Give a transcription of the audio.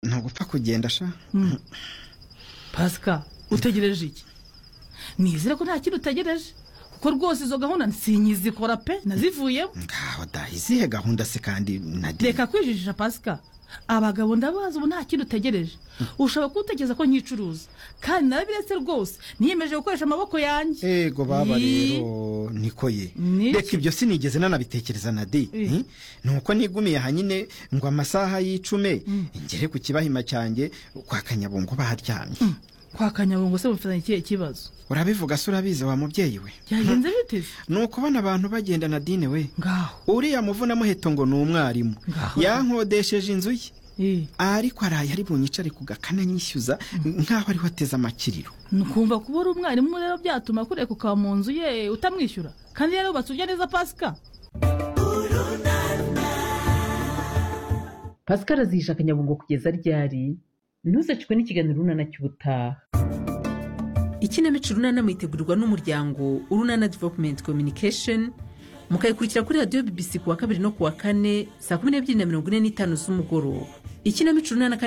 ntugupfa kugenda sha pasika utegereje iki nizere ko nta kintu utegereje kuko rwose izo gahunda nsinyizikora pe nazivuyemo ngaho da izihe gahunda se kandi na de reka kwijijisha pasika abagabo ndabazi ubu nta kintu utegereje ushobora kuwutekereza ko nkicuruza kandi narabiretse rwose niyemeje gukoresha amaboko yanjye yego baba Yi. rero niko ye Niki? reka ibyo sinigeze nanabitekereza na de Eh. Ni- ni uko nigumiye ahanyine ngo amasaha y'icume ngere ku kibahima cyanjye kwa kanyabungo baharyamye kwa kanyabungo se mufitanye ikihe kibazo urabivuga se urabizi wa mubyeyi we byagenze biteze ni ukubona abantu bagenda na dine we ngaho uriya muvuna muheto ngo ni umwarimu Ngaho. yankodesheje inzu ye Eh, ariko araye ari bunyicare ku gakana nyishyuza nk'aho ariho ateze amakiriro ni ukumva kuba uri umwarimu rero byatuma kurekuka mu nzu ye utamwishyura kandi rero yubatse ujya neza pasika pascal azihisha akanyabungo kugeza ryari ntuzecwe n'ikiganiro urunana cy'ubutaha ikinamico urunana mwitegurirwa n'umuryango urunana development communication mukayikurikira kuri radiyo bbc ku wa kabiri no ku wa kane saa kumi n'ebyiri na mirongo ine n'itanu z'umugoroba ikinamico urunana kandi